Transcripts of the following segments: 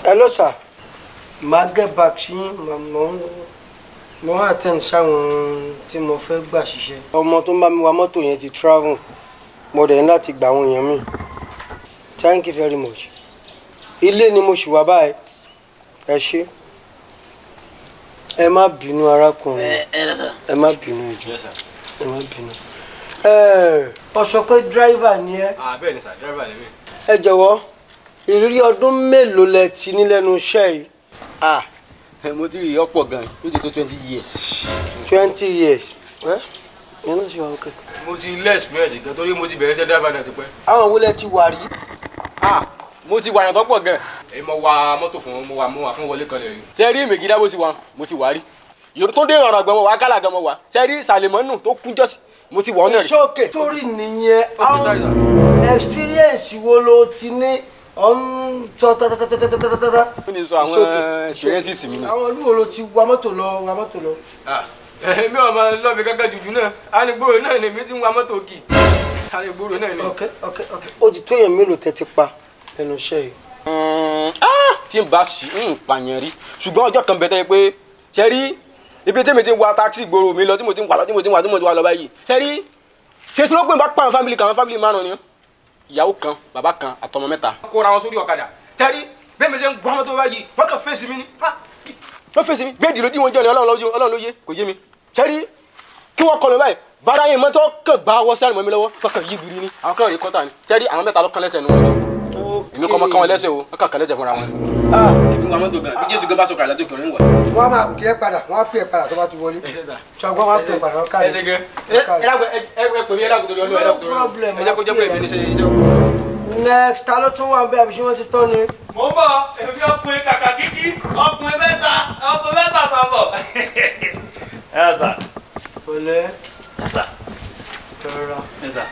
hello sir màá get back sí màmá mo wá attend sáwọn tí mo fẹ́ gbà ṣiṣẹ́ ọmọ tó ń bá mi wa mọ́tò yẹn ti travel mo dẹ̀ ní láti gba àwọn èèyàn mi thank you very much ilé ni mo ṣì wá báyìí ẹ ṣé ẹ má bínú arákùnrin ẹ ẹ lẹ́sà. ẹ má bínú ìjọ Yes, sir. ẹ má bínú. ẹ ọ sọ pé dírẹ́fà ni ẹ ah bẹ́ẹ̀ ni sà dẹ́rẹ́bà ni mí. ẹ jọ̀wọ́ ìrírí ọdún mélòó lẹ ti ní lẹ́nu iṣẹ́ yìí ah mo ti rí ọ̀pọ̀ gan yóò ti tó twenty years. twenty years ẹ yẹn náà ṣe wà ókè. mo ti lé experience gan torí mo ti bẹ̀rẹ̀ iṣẹ́ dẹ́rẹ́bà náà ti pẹ́. àwọn wo lẹ ti wà rí. ah mo ti wàyàn tó pọ̀ gan. èyí mo wa mọ́tò fún mo wa mo wà fún wọlé kan lè rí. ṣe rí mègídá bó ti wà mo ti wà rí. yorùbá tó dé ìrànràn gan mo wà kálà gan mo wà. ṣe rí sàlẹ̀mọ́nù tó kún jọ́sí mo ti wà ọ́nà rí. iṣẹ́ òkè torí nìyẹn Okay, sorry, àwọn experience wo ló ti ní ọ̀n sọ tatatatatatatata. ó ní sọ àwọn experiences mi ni. àwọn olúwo ló ti wa mọ́tò lọ wa mọ́tò lọ. mi ò máa lọ́ọ̀bì kankan jùjú náà anigboro náà ni mi ti ń wa mọ́tò kì anigboro náà ni. ok ok ok ó ti tó yẹn mélòó tẹ́ ti pa lẹ́nu iṣẹ́ yìí. tí n bá sí ń pààyàn rí ṣùgbọ́n ọjọ́ kan bẹ̀tẹ̀ pé ṣe rí ibi tí mi ti ń wa táksì gbòòrò mi lọ tí mo ti ń wà lọ tí mo ti ń wà tí mo ti wà lọ báyìí ṣe rí ṣe sí ló pé n bá pa àwọn fámìlì kan àwọn fámìlì márùn ni ìyàwó kan bàbá kan àtọmọ mẹ́ta. kóra wọn sórí ọ̀kadà ṣe rí bẹ́ẹ̀ mi ṣe ń gbọ́ ọmọ tó báyìí wọ́n kàn fèsì mi ni wọ́n fèsì mi bẹ́ẹ̀ dìlódì wọn jọ ni ọlọ́run lójú ọlọ́run ló yé kò yé mi ṣe rí kí wọ́n kọlu báyìí bára yẹn mọ́tò kàn gbá wọ́ sáré mọ́ mi lọ́wọ́ kàn yí gbiri ni àwọn kan rí kọ́tà ni ṣe rí àwọn mẹ́ta ló kán lẹ́sẹ̀ nu wọn ni èmi kọ́ mọ́ kán wọn lẹ́sẹ̀ o wọ́n kàn kán lẹ́sẹ̀ fúnra wọn. ah èmi wà mọ́tò gan bí jésù gan bá sọ̀kà àlájò kìnrin wà. wọ́n á máa pè é padà wọ́n á pè é padà tó bá ti wọlé. ṣọgbọ́n wọ́n á pè é padà wọ́n kárí. No problem, ẹ jẹ́ kó jẹ́ pé èmi ní sẹ́yìn iṣẹ́. next ta ló tún wà bẹ́ẹ̀ àbí ṣé wọ́n ti tọ́ ni. mo ń bọ̀ èmi ọkùnrin kàkà kíkí ọkùnrin mẹ́ta ọkùnrin mẹ́ta tó ń bọ̀. ẹ ẹ sà pẹ̀lẹ́ ẹ sà tọ́ra. ẹ sà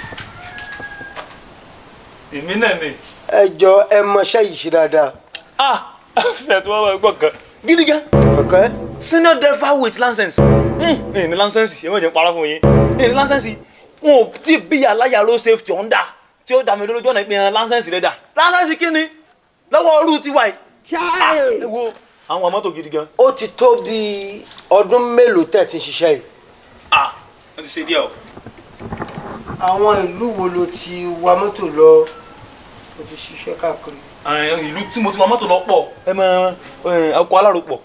èmi náà ni. ẹ jọ ẹ mọṣẹ́ yìí ṣe dáadáa. ah fẹ́ẹ̀ tí wọ́n máa gbọ́ kan. gidi gan ọ̀kẹ́ senior driver with license. ẹ ní license ẹ má jẹ́ n parọ́ fún yín ẹ ní license wọn ò tí ì bí aláya road safety ọ̀hún dà tí ó dà mí lójú ọ̀nà ìpínyàn license rẹ̀ dà license kí ni lọ́wọ́ ọrú tiwa yìí. Ah, ẹ wo àwọn mọ́tò gidi gan. ó ti tó bíi ọdún mélòó tẹ̀ ti ń ṣiṣẹ́ yìí. ah wọ́n ti ṣe díẹ̀ o. àwọn ìlú wo ló ti wa mọ́tò lọ ó ti ṣiṣẹ́ káàkiri. àwọn ìlú tí mo ti wa mọ́tò lọ pọ̀ ẹ mọ ọkọ̀ aláròpọ̀.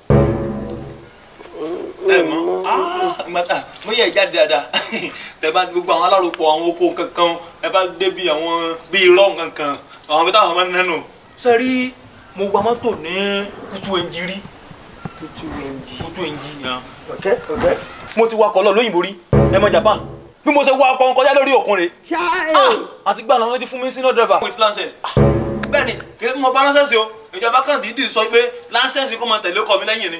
ẹ mọ mo yẹ ìjáde dáadáa tẹ bá gbogbo àwọn aláròpọ̀ àwọn oko kankan ẹ bá débi àwọn bíi irọ́ kankan àwọn bí táwọn máa ń nánú. sẹ́rí mo wa mọ́tò ní kútu ẹnjìrí tútù ẹnjì. kútu ẹnjì yẹn. ọ̀kẹ́ ọ̀kẹ́. mo ti wakọ̀ lọ lóyìnbó rí ẹ mọ Japan bí mo ṣe wa ọkọ̀ kọjá lórí òkun rẹ̀ àti gbà náà wọ́n ti fún mi senior driver. with license. bẹ́ẹ̀ni kì í mọ bá license o ìjọba kan dídì sọ pé license kò máa tẹ̀lé ọkọ̀ mi lẹ́yìn ni.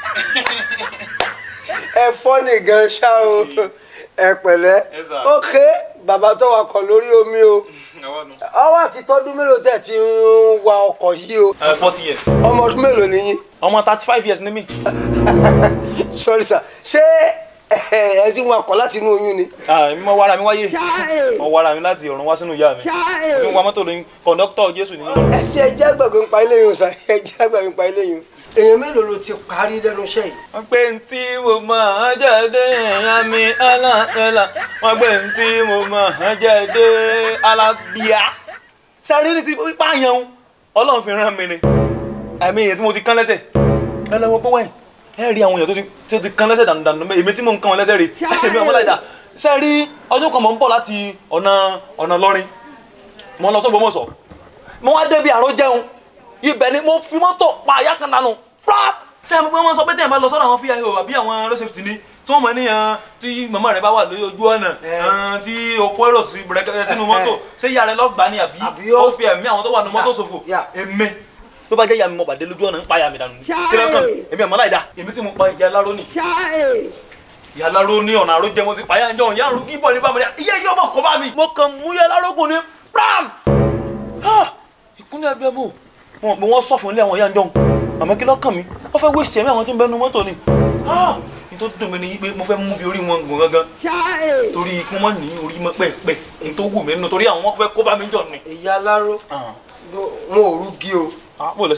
ẹ fọ́ ní gan ṣá o ẹ pẹ̀lẹ́ Yes, sir. ok bàbá tó wakọ̀ lórí omi o ọwọ́ àti tọ́dún mélòó tẹ̀ ti ń wa ọkọ̀ yìí o forty years. ọmọ ọdún mélòó nìyí ọmọ thirty five years ni mí. sorry sir ṣé ẹ ẹ ti ń wakọ̀ láti inú oyún ni. èmi mọ wàrà mi wáyé mọ wàrà mi láti ọ̀run wá sínú ìyá mi mo ti ń wa mọ́tò lóyún kọ̀ńdọ́tọ̀ jésù ni. ẹ ṣe ẹjẹ àgbàgbé ń pa ilé yìí o sà ẹjẹ àgbàgbé ń pa ilé yìí o. èèyàn mélòó ló ti parí lẹ́nu iṣẹ́ yìí. wọ́n pé ntí mo máa jáde ẹ̀yà mi aláǹtẹ̀là wọ́n pé ntí mo máa jáde alábíà. sáré ní ti pààyàn ọlọ́run fi rán mi ni àmì èyí tí mo ti kán lẹ́sẹ̀ ẹ lọ́wọ́ pé wẹ́n ẹ rí àwọn èèyàn tó ti- tó ti kán lẹ́sẹ̀ dànù èmi tí mò ń kán wọn lẹ́sẹ̀ rí èmi ọmọ láìda ṣe rí ọjọ́ kan mò ń bọ̀ láti ọ̀nà ọ̀nà lọ́rin mo lọ sọ́gbọ́mọ̀sọ̀ mo wá débi àrò jẹun ibẹ̀ ni mo fi mọ́tò pa àyà kan dànù prap ṣé àmì pé wọ́n sọ pé tẹ̀yìn bá lọ sọ́dọ̀ àwọn fíyàwó àbí àwọn road safety ni tí wọ́n mọ̀ níyàn tí màmá rẹ̀ bá wà lórí ojú ọ̀nà ẹn, tí o kó èrò sí bẹ̀rẹ̀ sínú mọ́tò ṣé ìyá rẹ̀ lọ́gbàá ni àbí Àbí ó- ó fi ẹ̀mí àwọn tó wà ní mọ́tò ṣòfò Yeah. èmi tó bá jẹ́ ìyá mi mo bàdé lójú ọ̀nà ń pa ìyá mi dànù ní kí lọ́kàn èmi àmọ́ láìda èmi tí mo pa ìyá aláró nì ìyá aláró ní ọ̀nà àró jẹ́ mo ti pa ìyá ìjọ ìyá àrùn kí bọ̀ ní bàbá mi ìyá yìí ọmọ kọ́ bá mi mo kàn mú ìyá aláró gùn ní pram ìkúnlẹ̀ abiyamọ wọn pé wọ́n sọ fún ilé àwọn ìyá ìjọ àmọ́ kí lọ́kàn mi wọ́n fẹ́ wéṣẹ̀ mi àwọn tí ń bẹnu mọ́tò ni ní tó dùn mí ni pé mo fẹ́ mú bí orí wọn gùn gangan torí kí wọ́n ní orí mọ́ pẹ́ẹ́pẹ́ ní tó wù mí nínú torí àwọn fẹ́ kó bá mi jọ ni. ìyá aláró wọn ò rúgi o bó lọ sí wọn.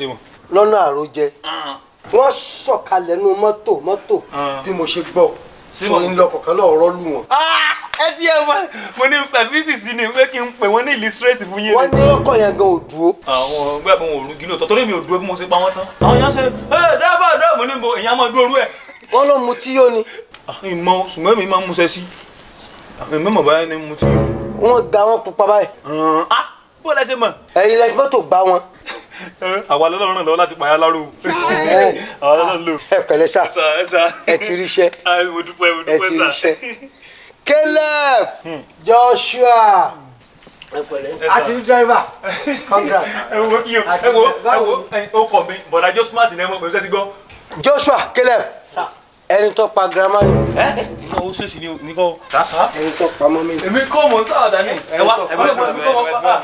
lọ́nà àròjẹ wọ́n sọ̀kalẹ̀ nu mọ́tò mọ́tò Ah. bí mo ṣe gbọ́ Sí tí mo- ń lọ kọ̀ọ̀kan lọ́ọ̀ rọ́ọ̀lù wọn. ẹ tí ẹ wá mo ní fẹ̀físì sí ni pé kí n pè wọ́n ní illustrate fún yín. wọ́n ní ọkọ̀ yẹn gan ò dúró. àwọn ọgbẹ́ àbọ̀ wọn ò rúgí lóòótọ́ torí mi ò dúró bí mo ṣe pa wọ́n tán. àwọn yẹn ṣe ẹ dábàá dábàá mo ní bo èyàn á máa dúró rú ẹ̀. wọ́n ló mu tí yóò ní. ìmọ̀ ṣùgbọ́n mi máa ń múṣẹ́ sí ìmọ̀ mọ̀ báyìí ni mo ti. wọ́n ga wọn pupa báyìí. ah bó lẹ ṣe mọ̀. ẹ̀yin lẹ́yìn mọ́tò gbá wọn. àwa lọ́lọ́run náà lọ́wọ́ láti pààyà láró àwa lọ́lọ́run lò. ẹ pẹ̀lẹ́ sà sà ẹ sà. ẹ ti ríṣẹ́ Ai, mo dúpẹ́ mo ẹ ti dúpẹ́ sà. ríṣẹ́. Caleb Joshua ẹ pẹ̀lẹ́ àti ní driver congrats. ẹ wo iye ẹ wo ẹ wo ẹ o kọ mi bọ̀dà jọ smart ní ẹ mọ̀ pẹ̀lú sẹ́ti gbọ́. Joshua Caleb ẹni tó pa girama ni ẹ ó ṣèṣì ní ní kọ́. sà. ẹni tó pa mọ́mí ni. èmi kọ́ mọ̀ sáà dání. ẹ wá ẹ wá ẹ wá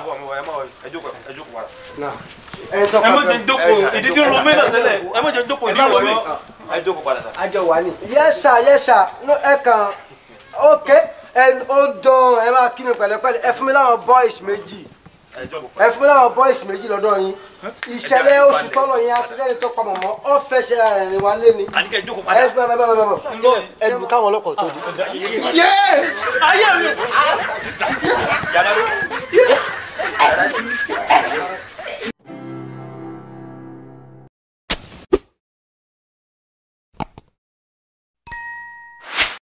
Nah. ẹni tó ẹ pa má jẹ́ girama. dóko ìdí tí ń ro mí náà tẹ́lẹ̀ ẹ má jẹ́ dóko ìdí ń ro mí. àjọ wà ní. yes sir yes sir no, ẹ kàn ok ẹ ó dán ẹ máa kí mi pẹ̀lẹ́pẹ̀lẹ́ ẹ fún mi láwọn boys méjì ẹ fún mi láwọn boys méjì lọ́dọ̀ yín ìṣẹ̀lẹ̀ oṣù tọ́lọ̀ yẹn àti rẹ́ni tó pa mọ̀mọ́ ọ fẹsẹ̀ rẹ̀ rìn wá lé ni. àníkẹ́ jókòó ẹ padà. gbẹ bẹ bẹ bẹ bẹ ẹ lù káwọn ọlọ́kọ̀ tó dé. ayé mi.